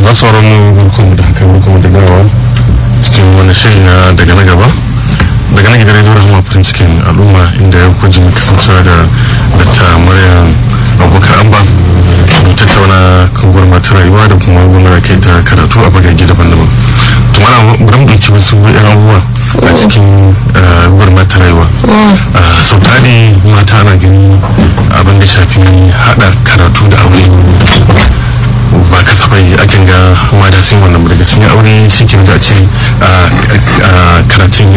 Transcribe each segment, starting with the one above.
masu sauran mu barkanmu da haka barkanmu da dawowa cikin wani shiri na daga na gaba daga nan gidan rediyo rahama farin cikin al'umma inda ya kuji kasancewa da dr maryam abubakar amba mu tattauna kan gurmata rayuwa da kuma gwamnati kai ta karatu a bagage daban-daban to mana bari mu ɗauki wasu yan abubuwa a cikin gurmata rayuwa sau tari mata ana gani abin da shafi haɗa karatu da aure ba kasafai akan ga mata sun wannan daga cikin aure shi ke da ce karatun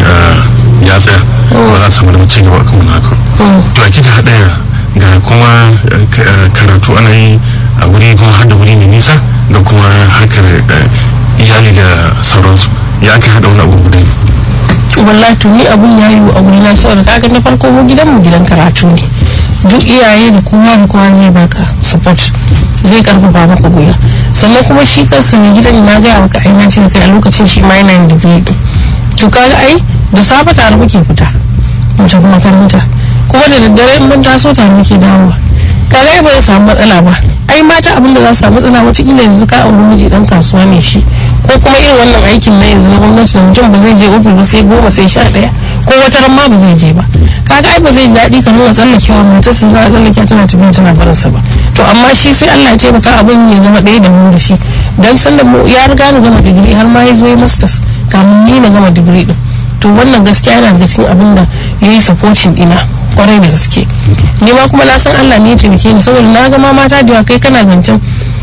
ya tsaya ba za a samu da ci gaba kan wani haka to a kika haɗa ga kuma karatu ana yi a wuri kuma har da wuri mai nisa da kuma harkar iyali da sauransu ya aka haɗa wani abu guda wallahi to ni abun ya yi a wuri na saboda kaga na farko mu gidan mu gidan karatu ne duk iyaye da kowa da kowa zai baka support zai karfafa maka goya sannan kuma shi kansa mai gidan na gaya maka ai na ce kai a lokacin shi ma yana yin digiri din to kaga ai da safe tare muke fita mu tafi makaranta kuma da daddare in mun taso tare muke dawowa kaga ai ba zai samu matsala ba ai mata abin da za su samu matsala wataƙila yanzu ka auri miji dan kasuwa ne shi ko kuma irin wannan aikin na yanzu na gwamnati da mutum ba zai je ofis ba sai goma sai sha ɗaya ko wata ran ma ba zai je ba kaga ai ba zai ji daɗi kamar a tsallakewa matar su za a tsallake tana tafiya tana barinsa ba to amma shi sai Allah ya taimaka abin ya zama ɗaya da mu da shi dan san da ya riga ni gama digiri har ma ya zo ya masters kamun ni na gama digiri din to wannan gaskiya yana daga cikin abin da ya yi supporting ina kwarai da gaske ni ma kuma na san Allah ne ya taimake ni saboda na ga ma mata da yawa kai kana zancen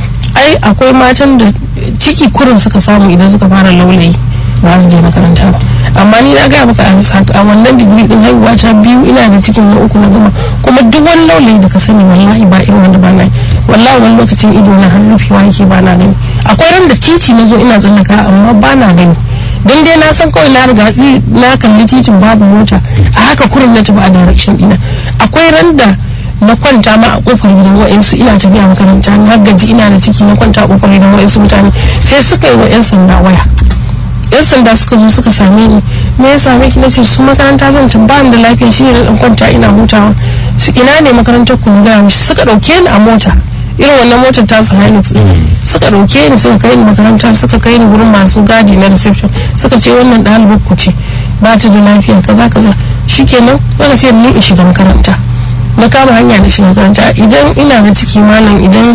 ai akwai matan da ciki kurin suka samu idan suka fara laulayi ba su je makaranta ba amma ni na gaya maka a wannan digiri din haihuwa ta biyu ina da cikin na uku na gama kuma duk wani laulayi da ka sani wallahi ba irin wanda ba na yi wallahi wani lokacin ido na har rufewa yake ba na gani akwai ran da titi na zo ina tsallaka amma ba na gani don dai na san kawai na riga na kalli titin babu mota a haka kurin na tafi a direction ina akwai ran da na kwanta ma a kofar gidan wa'insu ina tafiya makaranta na gaji ina da ciki na kwanta a kofar gidan wa'insu mutane sai suka yi wa 'yan sanda waya yan sanda suka zo suka same ni me ya same ki nace su makaranta zan ba da lafiya shine na dan kwanta ina hutawa su ina ne makarantar ku ga mishi suka dauke ni a mota irin wannan motar ta su Hilux suka dauke ni suka kai ni makaranta suka kai ni gurin masu gadi na reception suka ce wannan ɗalibar ku ce ba ta da lafiya kaza kaza shikenan daga ce ni in shiga makaranta na kama hanya da shiga makaranta idan ina da ciki malam idan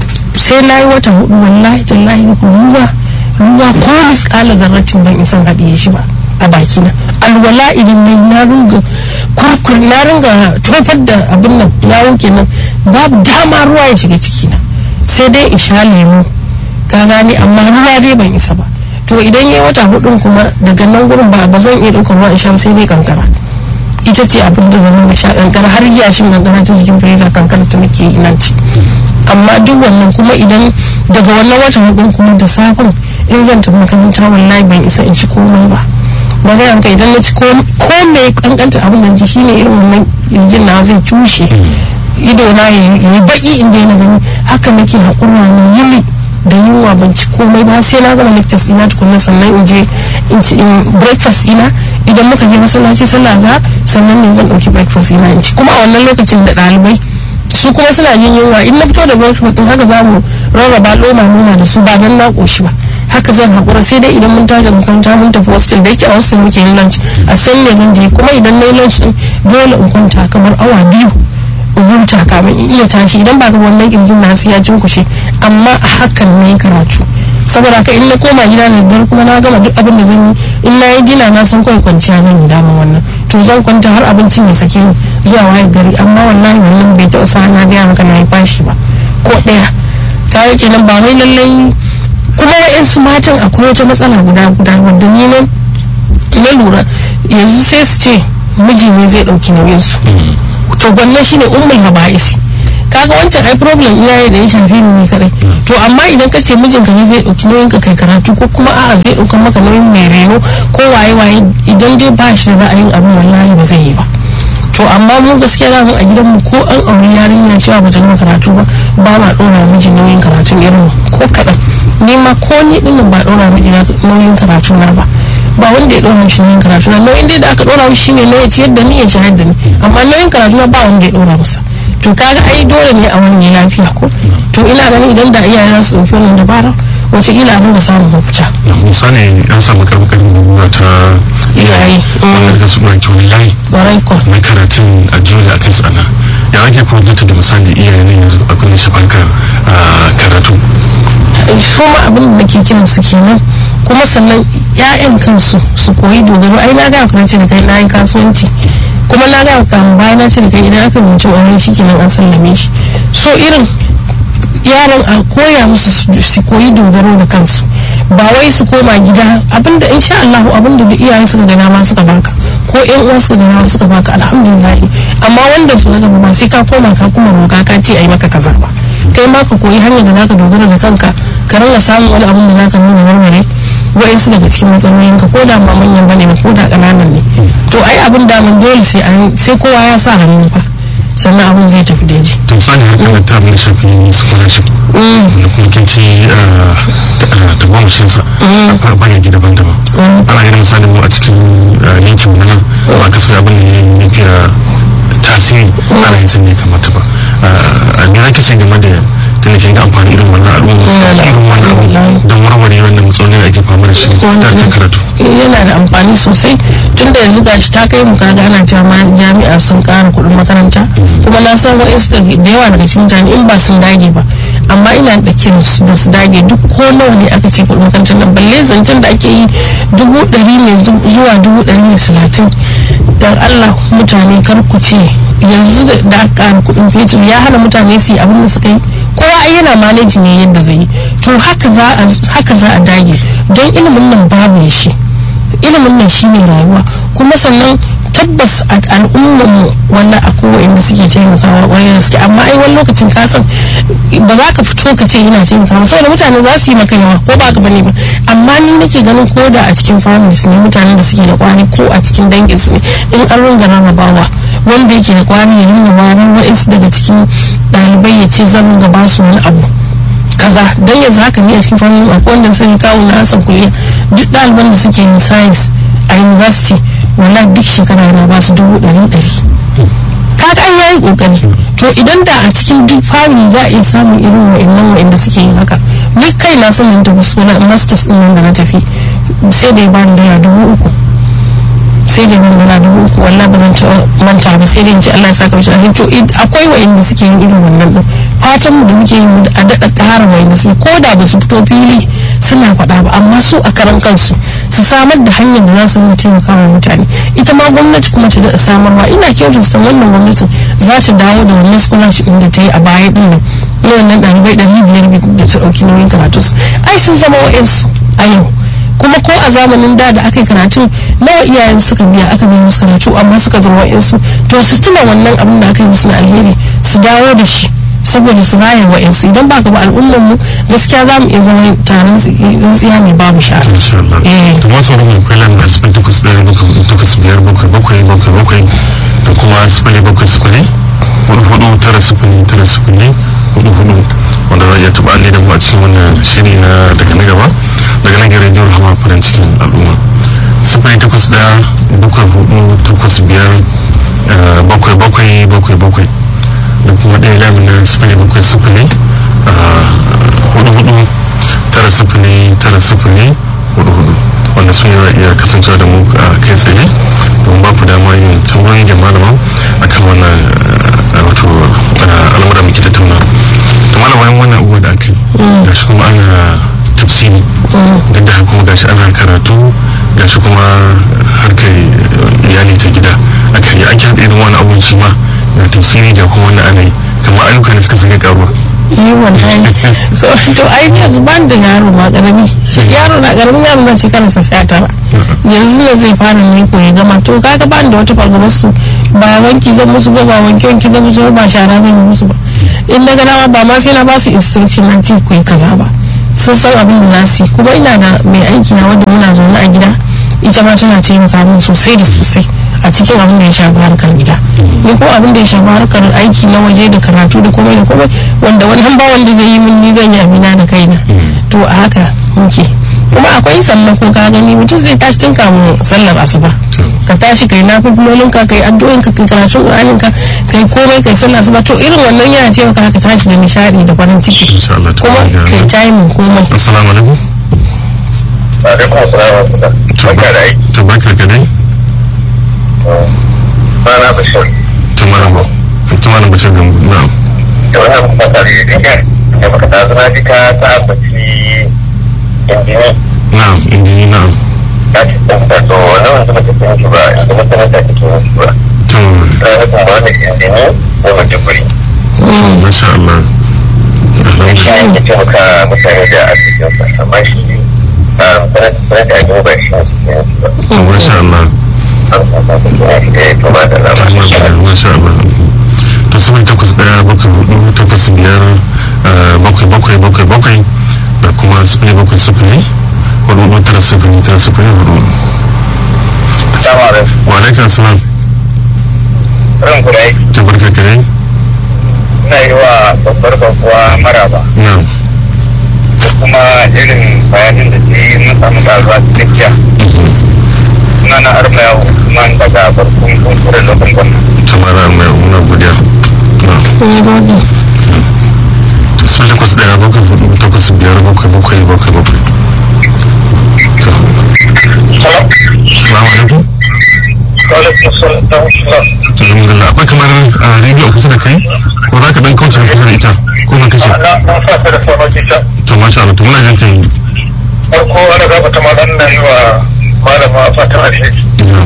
sai na yi wata hudu wallahi tallahi ruwa ruwa ko miskala zarratin ban isan haɗiye shi ba a bakina alwala idan na na ringa kurkur na ringa tofar da abin nan ya wuke nan babu dama ruwa ya shiga cikina sai dai in sha lemu ka gane amma ruwa dai ban isa ba to idan ya wata hudun kuma daga nan gurin ba ba zan iya ɗaukar ruwa in sha sai dai kankara ita ce abin da zan ringa sha kankara har yashin kankara ta cikin freezer kankara ta nake ina ci amma duk wannan kuma idan daga wannan watan hudun kuma da safin in zan tafi makaranta wallahi ban isa in ci komai ba ba zai ranka idan na ci ko mai kankanta abin da ji shine irin wannan injin na zai cushe ido na yi baki inda yana gani haka nake haƙura na yili da yunwa ban ci komai ba sai na gama lectures ina tukunna sannan in je in ci breakfast ina idan muka je masallaci sallah za sannan ne zan ɗauki breakfast ina in ci kuma a wannan lokacin da ɗalibai su kuma suna jin yunwa in na fito da breakfast haka za mu rarraba loma nuna da su ba dan na ƙoshi ba haka zan haƙura sai dai idan mun tashi makaranta mun tafi hostel da yake a hostel muke yin lunch a san ne zan je kuma idan na yi lunch din dole in kwanta kamar awa biyu in huta kamin in iya tashi idan ba ga wannan kirjin na sai ya cinkushe amma a hakan ne karatu saboda ka in na koma gida da daddare kuma na gama duk abin da zan yi in na yi dina na san kawai kwanciya zan yi dama wannan to zan kwanta har abincin ya sake ni zuwa wayar gari amma wallahi wannan bai taɓa sa na gaya maka na yi fashi ba ko ɗaya kayan kenan ba wai lallai kuma wa'yansu matan akwai wata matsala guda guda wadda ni nan na lura yanzu sai su ce miji ne zai ɗauki nauyinsu to wannan shine ummul haba'is kaga wancan ai problem ina ne da ya shafi ni kadai to amma idan ka ce mijinka ne zai ɗauki nauyin ka kai karatu ko kuma a'a zai ɗauka maka nauyin mai reno ko waye waye idan dai ba shi da ra'ayin abin wallahi ba zai yi ba to amma mun gaskiya da mun a gidanmu ko an auri yarinya cewa ba ta gama karatu ba ba ma ɗora miji nauyin karatun irin ko kaɗan ni ma ko ni ɗin ba ɗora miji nauyin karatu na ba ba wanda ya ɗora mishi nauyin karatu na nauyin dai da aka ɗora mishi shine na ya ciyar da ni ya shayar da ni amma nauyin karatu na ba wanda ya ɗora masa to kaga ai dole ne a wani lafiya ko to ina ganin idan da iyaye su ɗauki wannan dabara wataƙila a dinga samun mafita misali an samu karbukan guguwa ta Iyaye. wanda suka su ɗauki wani layi ƙwarai ko na karatun a jole a kai tsana ya ake kwamfuta da misali iyaye ne yanzu a kudin shafarkar karatu su ma abin da ke kiran su kenan kuma sannan 'ya'yan kansu su koyi dogaro ai na ga kuma ce da kai na yi kasuwanci kuma na ga kan bayan na ce da kai idan aka binci aure shi kenan an sallame shi so irin yaran a koya musu su- su koyi dogaro da kansu ba wai su koma gida abinda insha Allah abinda da iyaye suka gana ma suka baka ko yan uwa suka gana ma suka baka alhamdulillah amma wanda su daga ba sai ka koma ka kuma roka ka ce ai maka kaza ba kai ma ka koyi hanyar da zaka dogara da kanka ka ringa samun wani abin da zaka nuna warware wa'insu daga cikin matsalolin ka ko da ba manyan bane ba ko da kananan ne to ai abin da mun dole sai an sai kowa ya sa hannu fa sannan abin zai tafi daidai to misali harkar ta abin da shafi scholarship da kuma kinci ta gwamnatinsa a bayyaki daban-daban ana ganin misali mu a cikin eh, yankin mu na nan ba ka so abin da ya fiye tasiri ana yin sun ne kamata ba a me zaki ce game da tunda kin ga amfani irin wannan al'umma su ɗauki irin wannan abu don warware wannan matsalolin da ake fama da shi da ake karatu yana da amfani sosai tun da yanzu gashi ta kai mu kaga ana cewa ma jami'a sun kara kuɗin makaranta kuma na san wa'insu da da yawa daga cikin mutane in ba sun dage ba amma ina da kiran su da su dage duk ko nawa ne aka ce kuɗin makarantar nan balle zancen da ake yi dubu ɗari ne zu- zuwa dubu ɗari ne talatin don allah mutane kar ku ce yanzu da- da aka kara kuɗin fetur ya hana mutane su yi abin da suka yi kowa ai yana maneji ne yadda zai yi to haka za a haka za a dage don ilimin nan babu ya shi ilimin nan shine rayuwa kuma sannan tabbas a al'ummar mu wanda akwai wa'anda suke taimakawa wayar gaske amma ai wani lokacin ka san ba za ka fito ka ce ina taimakawa saboda mutane za su yi maka yawa ko ba ka bane ba amma ni nake ganin ko da a cikin families ne mutanen da suke da kwani ko a cikin dangin su ne in an ringa rarrabawa wanda yake da kwani ya ringa wani wa'insu daga cikin ɗalibai ya ce zan ga ba su wani abu kaza don yanzu haka ne a cikin fannin akwai wanda sun kawo na hasan kuliya duk ɗaliban da suke yin science a university wala duk shekara yana ba su dubu ɗari ɗari kaga an yayi kokari to idan da a cikin duk family za a iya samun irin wa'annan wa'anda suke yin haka ni kai na sanin tafi suna masters din nan da na tafi sai da ya bani dala dubu uku sai da nan dala dubu uku wallah ba zan ci manta ba sai da in ci Allah ya saka mishi alheri to id- akwai wa'anda suke yin irin wannan din fatan mu da muke yi mu a daɗa ƙara wa'anda suke ko da ba su fito fili suna faɗa ba amma su a karan kansu su samar da hanyar da za su yi taimaka wa mutane ita ma gwamnati kuma ta daɗa samarwa ina kyautata wannan gwamnatin za ta dawo da wannan scholarship ɗin da ta yi a baya ɗin nan na wannan ɗalibai ɗari biyar da ta ɗauki nauyin karatu su ai sun zama wa'yansu a yau kuma ko a zamanin da da aka yi karatun nawa iyayen suka biya aka biya musu karatu amma suka zama wa'yansu to su tuna wannan abin da aka yi musu na alheri su dawo da shi saboda su raya wa'yansu idan ba ka ba al'ummar mu gaskiya za mu iya zama taron tsiya mai babu shara insha Allah Eh. da masu wani mai kwallon da sifili takwas ɗaya bakwai takwas biyar bakwai bakwai bakwai bakwai da kuma sifili bakwai sifili hudu hudu tara sifili tara sifili hudu hudu wanda za a iya taɓa alli da mu a cikin wannan shiri na daga na gaba daga nan gare jihar hama farin cikin al'umma sifili takwas ɗaya bakwai hudu takwas biyar eh, bakwai bakwai bakwai bakwai da kuma ɗaya lamin na sifili bakwai sifili ah, hudu hudu tara sifili tara sifili hudu hudu wanda sun yi iya kasancewa da mu a kai tsaye don ba ku dama yin tambayoyi da malama akan wannan eh, wato eh, al'amura muke tattauna to malama bayan wannan abubuwa da aka yi gashi kuma ana tafsiri duk da haka kuma gashi ana karatu gashi kuma harkar iyali ta gida aka yi ake haɗa irin wani abun shi ma ga tafsiri ga kuma wani ana yi kamar ayyuka ne suka sake karuwa yi wallahi to ai yanzu ban da yaro ma karami shi yaro na karamin yaro na shekara sa sha tara yanzu ne zai fara ne ko ya gama to kaga ban da wata fargabar su ba wanki zan musu ba ba wanki wanki zan musu ba ba shara zan yi musu ba in na gana ba ma sai na ba su instruction na ce ku yi kaza ba sun san abin da za su yi kuma ina da mai aiki na wanda muna zaune a gida ita ma tana taimaka min sosai da sosai a cikin abin da ya shafi harkar gida ni kuma abin da ya shafi harkar aiki na waje da karatu da komai da komai wanda wannan ba wanda zai yi min ni zan yi amina da kaina to a haka muke kuma akwai sallah ko ka gani mutum zai tashi tun kamun sallar asuba ka tashi kai na fifilolin ka kai addu'o'in ka kai karatun qur'anin ka kai komai kai sallar asuba to irin wannan yana taimaka ka tashi da nishadi da farin ciki insha Allah ta kuma baraka kai timing komai assalamu alaikum alaikum assalam wa rahmatullah barka da aiki to barka ka dai sana bashir to malam to malam bashir gambo na'am da wannan fasari da dinga da baka ta zama ji ka ta ambaci injini na'am indi na'am ta ci tsanta to wannan wanda ba ta fi mutu ba yanzu makaranta ta ke mutu ba to ta hukun ba wani injini ko mace kuri to masha Allah shi alhamdulillah ne ke taimaka mutane da arzikinsa amma shi sanar da ajiyar ba shi ne suke mutu ba to masha Allah an sasa ta kina shi da ya tuba da lamarin masha Allah to sifili takwas daya bakwai hudu takwas biyar eh, bakwai bakwai bakwai bakwai da kuma sifili bakwai sifili hudu hudu tara sifili tara sifili hudu Assalamu alaikum. wa alaikum salam Ran ku da aiki. ta barka ka dai ina yi wa babbar babuwa maraba na'am da kuma irin bayanin da ke yi mun samu karuwa cikakkiya suna na arma yawo kuma daga barkun kunkuren lokacin gwamna ta mara mai muna godiya na'am mun gode sifili takwas daya bakwai hudu takwas biyar bakwai bakwai bakwai bakwai to salamu alaikum to alhamdulillah akwai kamar a rediyo a kusa da kai ko za ka dan kauce kusa da ita ko ba kashe na sa ta da sauran kita to masha Allah to muna jin kai farko ana gaba ta malam na yi wa malama fatan alheri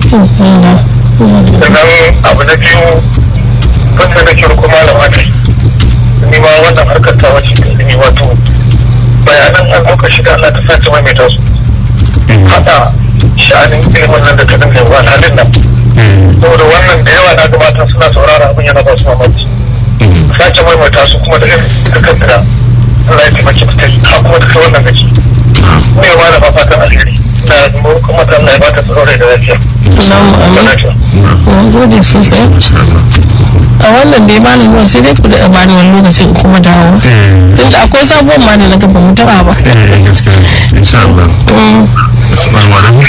sannan abu na biyu kasa da ke rukun malama ne ni ma wannan harkar ta wace ta ilimi wato bayanan an muka shiga Allah ta sace maimaita su hada sha'anin ilimin nan da ta dinga yi wa halin nan saboda wannan da yawa na gabata suna saurara abin yana ba su mamaki sace maimaita su kuma da irin harkar da Allah ya taimaki ta yi ha kuma da kai wannan gaci ne ma da fatan alheri na kuma ta Allah ya bata tsaro da lafiya Allahumma da amin lafiya mun gode sosai masha Allah a wannan dai malam ruwan sai dai ku da bani wani lokacin in kuma dawo eh tun da akwai sabuwar ma da na gaba mu taba ba eh gaskiya insha Allah Mm. assalamu alaikum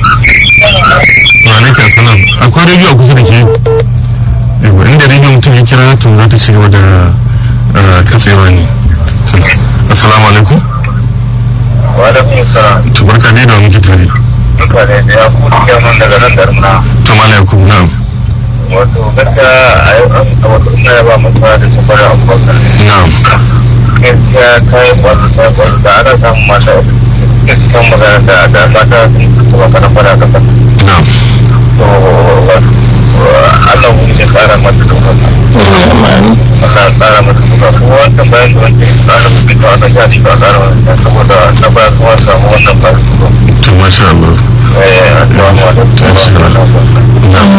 wa alaikum assalam akwai rediyo a kusa da ke yawa inda rediyo mutum ya kira to za ta ci gaba da eh, katsewa ne assalamu alaikum wa da kuma sa to barka ne da wa muke tare duka ne da ya kuma kyamun daga nan darmuna to malam yakubu na'am wato gaskiya a yau an a wasu ina ya ba masu da su bari abubakar na'am gaskiya ta yi kwallo ta yi kwallo da ana samun mata gaskiyan magana da da mata sun kuma kana fara kasa na'am to wato Allah mu ne kara mata duka Allahumma amin Allah ya kara mata duka kuma wannan bayan da wancan kara mu fito ana ja shi ba kara mata saboda na baya kuma samu wannan ba su to masha Allah eh assalamu alaikum na'am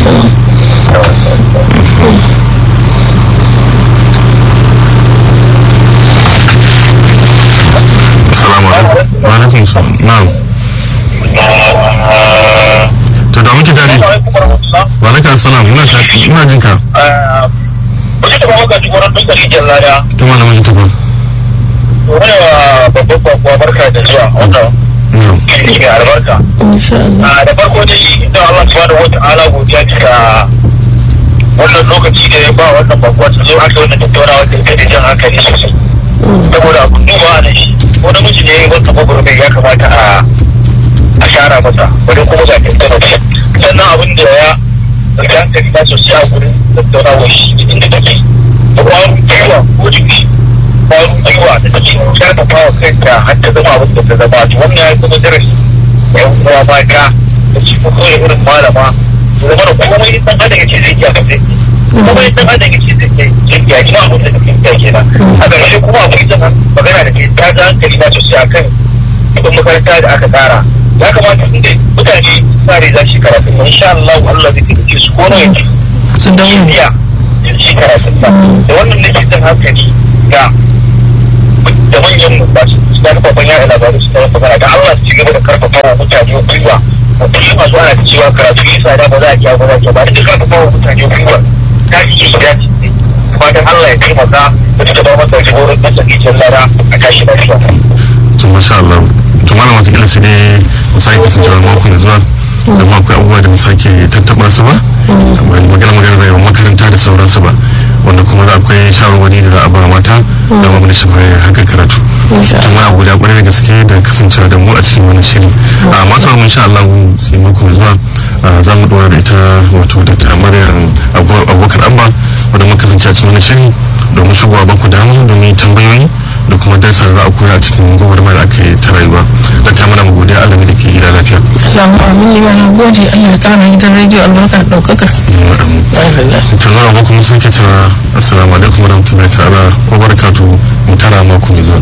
assalamu alaikum wa alaikum assalam na'am to da muke tare wa alaikum assalam ina ta ina jin ka Wajen da ba maka ci wurin dukkan rijiyar lada, to malamin ta ba wani wa babban babuwa barka da zuwa wanda na'am ke albarka. insha Allah a da farko dai da Allah subhanahu wata'ala godiya ce ga wannan lokaci da ya ba wannan babuwa ta zo aka wannan tattaunawa da ita da jan hankali sosai saboda abun duba da shi ko namiji ne wannan gwagwarmai ya kamata a a shara masa wani kuma za ta tattauna shi sannan abin da ya rage hankali na sosai a gurin tattaunawa shi inda take da kwarin gwiwa ko jiki kwarin gwiwa da take karfafa wa kanta har ta zama abin da ta zama to wannan ya zama darasi yan uwa mata da shi ko kawai irin malama da zama da komai dan adam yake zai iya kafe komai dan adam yake zai iya iya kina abin da kake iya kenan a ƙarshe kuma akwai zama magana da ke ta ga hankali na sosai akan ibin makaranta da aka tsara ya kamata inda mutane tsari za shi karatu insha Allah Allah zai tafi su ko nawa yake su dawo iya shi karatun sa da wannan nake jan hankali ga da manyan ba su su da kafafen yada labaru su tallafa mana da Allah su ci gaba da karfafa wa mutane gwiwa mutum masu ana da cewa karatu ya tsada ba za a kiya ba za a kiya ba da karfafa wa mutane gwiwa ta ci shi ya ci fatan Allah ya taimaka da ta ba masa jagorin da tsaki can lara a tashi lafiya to masha Allah to malam wata kila sai dai mu sake kasancewa mako mai zuwa da ma akwai abubuwa da mu sake tattaɓa su ba magana magana bai makaranta da sauransu ba wanda kuma da akwai shawarwari da za a ba mata da ma shi haka karatu to muna guda kwarai da gaske da kasancewa da mu a cikin wani shiri a masu mu insha Allah sai mako mai zuwa za mu dora da ita wato da ta maryam abubakar abba wanda muka kasance a cikin wani shiri domin shigowa ba ku damu domin tambayoyi da kuma darsa da za a koya a cikin gwagwarmar da aka yi ta rayuwa da ta mana godiya Allah da ke gida lafiya. Allahu amin ne mana gode Allah ya kara gidan rediyo albarka ɗaukaka. Tunan ba kuma sun ke cewa assalamu alaikum warahmatullahi ta'ala wa barakatuhu mu tara mako mai zuwa.